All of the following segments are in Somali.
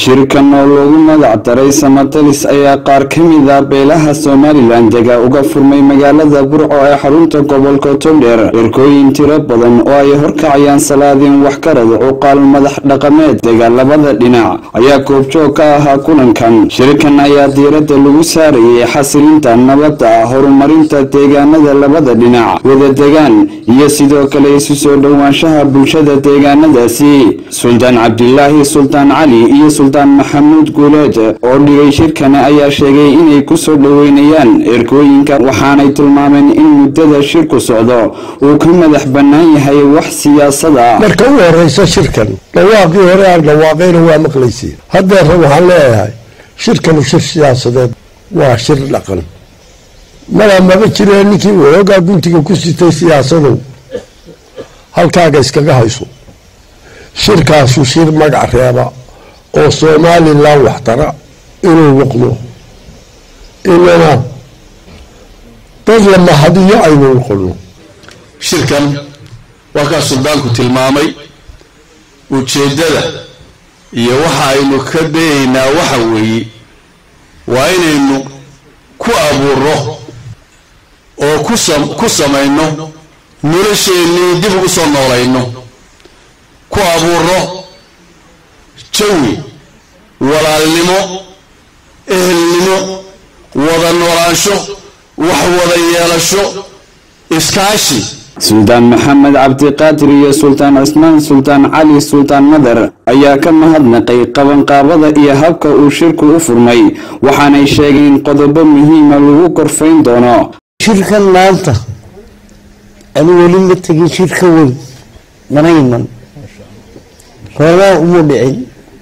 shirkan oo loogu magac daray samatalis ayaa qaar ka mid a beelaha somalilan dega uga furmay magaalada burco ee xarunta gobolka togdheer dherkooyin tiro badan oo ay horkacayaan salaadiin waxgarad cuqaal madax dhaqameed dega labada dhinac ayaa goobjoog ka ahaa kulankan shirkan ayaa diiradda lagu saarayay xasilinta nabadda horumarinta deegaanada labada dhinac wada degaan iyo sidoo kale isu soo dhowaanshaha bulshada deegaanadaasi suldaan cabdilaahi sultaan cali iyo sultaan maxamuud guuleed oo dhigay shirkani ayaa sheegay inay ku soo dhoweynayaan erkooyinka waxaanay tilmaameen in muddada shirku socdo uu ka madax bannaan yahay wax siyaasada marka u horeysa shirkan dhawaaqii hore aan dhawaaqayna waa maqlaysay haddeerna waxaan leeyahay shirkanu shir siyaasadeed waa shir dhaqan mala maba jiree ninkii waxoogaa guntiga ku sitay siyaasadow halkaaga iskaga hayso shirkaasu shir magac reeba oo somalilan waxtara inuu noqdo inana dad la mahadiyo aynu noqono shirkan waa kaa suldaanku tilmaamay ujeeddada iyo waxa aynu ka dayaynaa waxa weeye waa inaynu ku abuuro oo ku samayno nolosheennii dib ugu soo noolayno ku abuuro jawi walaalnimo ehelnimo wada noolaansho wax wada yeelasho iskaashi suldaan maxamed cabdiqaadir iyo sultaan cismaan sultaan cali sultaan madar ayaa ka mahadnaqay qabanqaabada iyo habka uu shirku u furmay waxaanay sheegeen qodobo muhiima lagu korfayn doono shirkan maanta anu weli ma tegin shirka weyn mana iman roobaa uma dhicin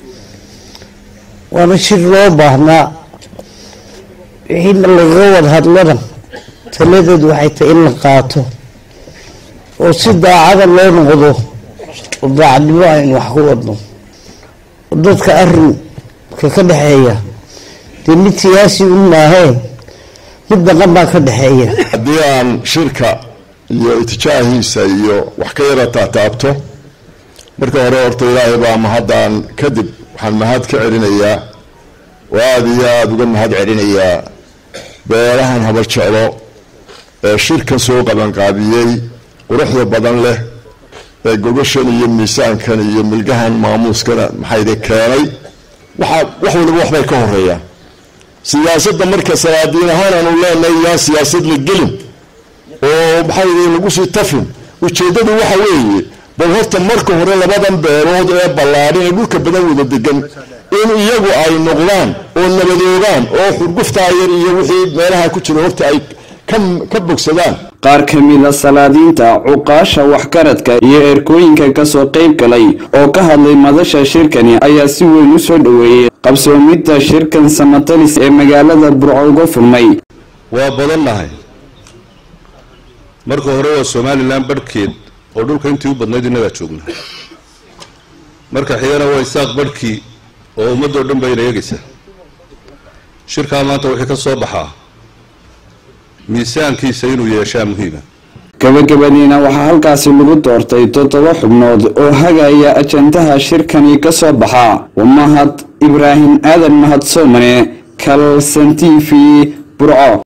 waana shir loo baahnaa wixii lagaga wada hadlana taladeed waxay tahay in la qaato oo si daacada loo noqdo oo daacadnimo aynu wax ku wadno oo dadka arinka ka dhexeeya dee mid siyaasi un maahee mid dhaqan baa ka dhexeeya haddii aan shirka iyo itijaahiisa iyo wax ka yara taataabto marka hore horta ilaahay baa mahaddan kadib waxaan mahad ka celinayaa oo aada iyo aada uga mahad celinayaa beelahan habar jeclo ee shirkan soo qabanqaabiyey quruxda badan leh ee gogashan iyo miisaankan iyo milgahan maamuuskana maxayde keenay waxaa wax waliba waxbay ka horeeyaan siyaasadda marka salaadiin ahaan aanu leenahay yaa siyaasad la gelin oo maxayde lagu sii tafin ujeeddadu waxa weeye bal horta marka hore labadan beelood ee ballaadhan ee dhulka badan wada degan in iyagu ay noqdaan oo nabadoogaan oo xurguftaa yar iyo wixii meelaha ku jira horta ay ka bogsadaan qaar ka mida salaadiinta cuqaasha waxgaradka iyo erkooyinka kasoo qayb galay oo ka hadlay madasha shirkani ayaa si weyn u soo dhoweeyey qabsoomidda shirkan samatalis ee magaalada burco uga furmay waa badannahay marka hore waa somalilan barhkeed oo dhulka intii u badnayd innagaa joogna marka xigana waa isaaq barhkii oo ummaddoo dhan bayna eegaysa shirkaa maanta wixii ka soo baxaa miisaankiisa inuu yeeshaa muhiima gabagabadiina waxaa halkaasi lagu doortay toddoba xubnood oo hagaya ajandaha shirkani ka soo baxa mahad ibraahim aadan mahad soomane kalsan t v burco